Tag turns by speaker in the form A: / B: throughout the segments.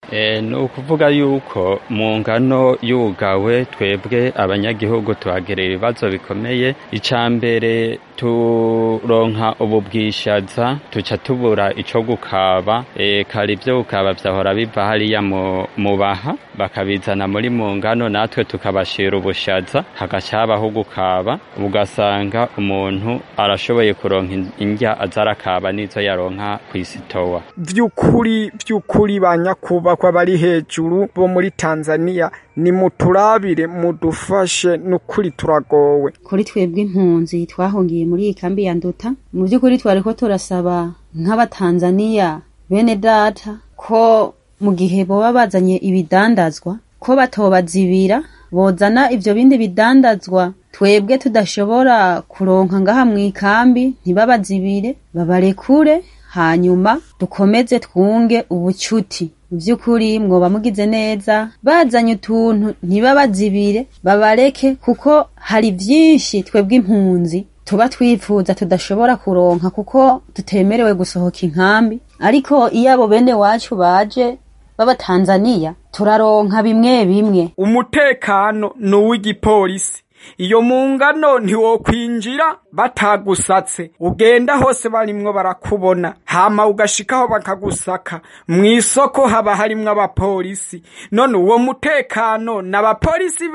A: E, ni ukuvuga yuko mu ngano yugawe twebwe abanyagihugu tuhagira ibibazo bikomeye ica mbere turonka ubu bwishaza tuca tubura ico gukaba e, kare ivyo gukaba vyahora biva hariya mu, mu baha bakabizana muri mu ngano natwe tukabashira ubushaza hagaca habaho gukaba ugasanga umuntu arashoboye kuronka indya aza arakaba n'izo yaronka kw'isitowa
B: vy'ukuri vy'ukuri ba nyakubahwa bari hejuru bo muri tanzaniya nimuturabire mudufashe n'ukuri turagowe
C: kuri twebwe impunzi twahungiye muri iyi kambi ya nduta mu by'ukuri twariko turasaba nk'abatanzaniya bene data ko mu gihe boba bazanye ibidandazwa ko batobazibira bozana ivyo bindi bidandazwa twebwe tudashobora kuronka ngaha mu ikambi ntibabazibire babarekure hanyuma dukomeze twunge ubucuti mu by'ukuri mwoba mugize neza bazanye utuntu ntibabazibire babareke kuko hari byinshi twebwe impunzi tuba twifuza tudashobora kuronka kuko tutemerewe gusohoka inkambi ariko iyo abo bene wacu baje b'abatanzaniya turaronka bimwe bimwe
B: umutekano ni uw'igipolisi iyo mu ngano ntiwokwinjira batagusatse ugenda hose barimwo barakubona hama ugashikaho bakagusaka mu isoko haba harimwo abapolisi none uwo mutekano n'abapolisi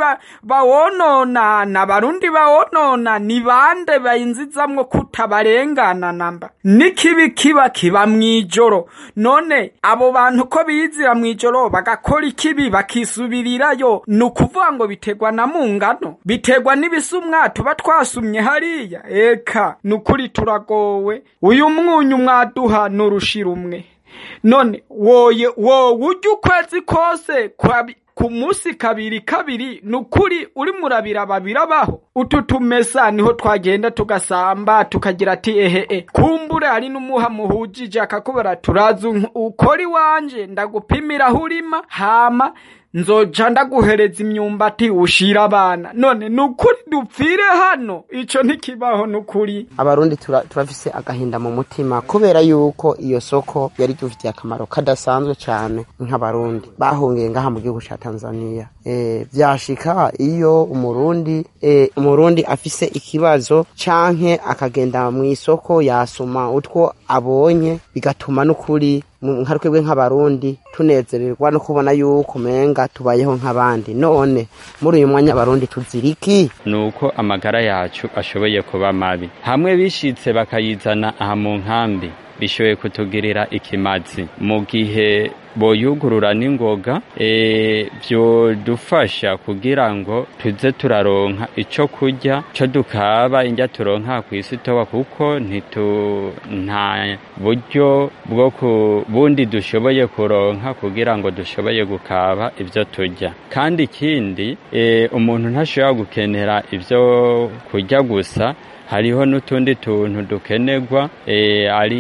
B: bawonona n'abarundi bawonona ni bande bayinzizamwo kutabarengana namba n'ikibi kiba kiba mw'ijoro none abo bantu ko bizira mw'ijoro bagakora ikibi bakisubirirayo ni ukuvuga ngo biterwa na mu ngano biterwa n'ibisumwa tuba twasumye hariya eka ni ukuri turagowe uyu mwunyu mwaduha n'urushira umwe none woye wowe ujya ukwezi kose ku munsi kabiri kabiri ni ukuri uri murabira babirabaho utu tumesa niho twagenda tugasamba tukagira ati ehe kumbure hari n'umuha muhujije akakubara turazi ukora iwanje ndagupimira aho urima hama nzoja ndaguhereza imyumbati ushira abana none nukuri dupfire hano ico ntikibaho nukuri
D: abarundi turafise tura agahinda mu mutima kubera yuko iyo soko yari dufitiye akamaro kadasanzwe cane nk'abarundi bahungiye ngaha mu gihugu ca Tanzania e, vyashika iyo umurundi e, umurundi afise ikibazo canke akagenda mu isoko yasuma utwo abonye bigatuma n'ukuri nka twebwe nk'abarundi tunezererwa no kubona yuko umenga tubayeho nk'abandi none muri uyu mwanya abarundi tuziriki
A: ni uko amagara yacu ashoboye kuba mabi hamwe bishitse bakayizana aha mu nkambi bishoboye kutugirira ikimazi mu gihe boyugurura n'ingoga byodufasha kugira ngo tuze turaronka ico kurya co dukaba indya turonka ku isi toba kuko ntitu nta buryo bwo ku bundi dushoboye kuronka kugira ngo dushoboye gukaba ivyo turya kandi ikindi umuntu ntashobora gukenera ivyo kurya gusa hariho n'utundi tuntu dukenerwa ari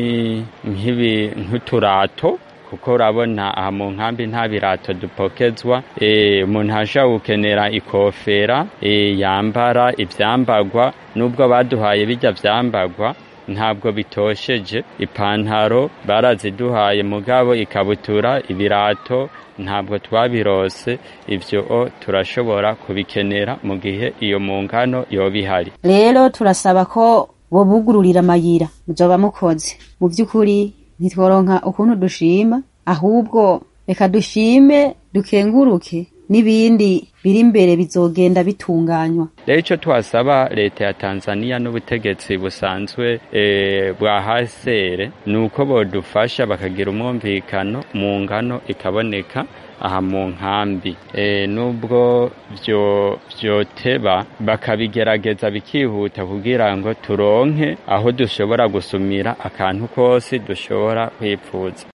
A: nk'uturato kuko urabona aha mu nkambi nta birato dupokezwa umuntu ashobora gukenera ikofera yambara ibyambagwa nubwo baduhaye bijya byambagwa ntabwo bitosheje ipantaro baraziduhaye mugabo ikabutura ibirato ntabwo twabirose ibyo turashobora kubikenera mu gihe iyo mu ngano yoba ihari
C: rero turasaba ko bobugururira amayira muzoba mukoze mu by'ukuri ntitworonka ukuntu dushima ahubwo reka dushime dukenguruke n'ibindi biri imbere bizogenda bitunganywa
A: rero icyo twasaba leta ya tanzania n'ubutegetsi busanzwe bwa hasere ni uko bodufasha bakagira umwumvikano mu ngano ikaboneka aha mu nkambi nubwo byoteba bakabigerageza bikihuta kugira ngo turonke aho dushobora gusumira akantu kose dushobora kwipfuza